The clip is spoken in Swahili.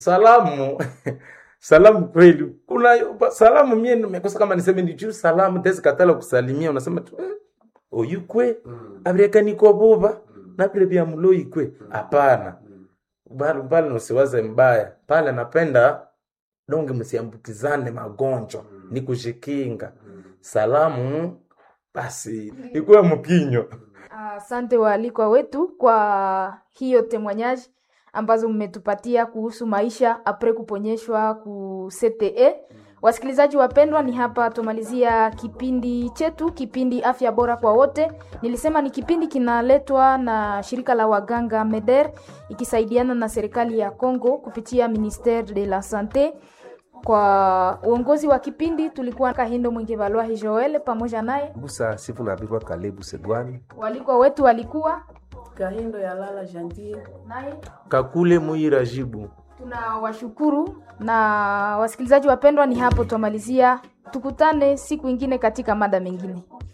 salamu salamu kweli kuna salamu mie nimekosa kama niseme ni juu salamu tezi katala kusalimia unasema tu eh, oyukwe abirekaniko buba nabire bya muloikwe hapana bali pale nusiwaze mbaya pale napenda donge msiambukizane magonjwa ni kushikinga salamu basi ikuwe mkinyo Asante waalikwa wetu kwa hiyo temoignage ambazo mmetupatia kuhusu maisha apre kuponyeshwa ku CTE. Wasikilizaji wapendwa, ni hapa tumalizia kipindi chetu, kipindi afya bora kwa wote. Nilisema ni kipindi kinaletwa na shirika la waganga MEDER ikisaidiana na serikali ya Congo kupitia Ministere de la Sante. Kwa uongozi wa kipindi tulikuwa Kahindo Mwingi Balwahi Joel pamoja naye busa sifu na birwa kalebu segwani walikwa wetu walikuwa Kahindo ya Lala Jantie. naye kakule muira jibu tunawashukuru na wasikilizaji wapendwa, ni hapo twamalizia. Tukutane siku ingine katika mada mengine.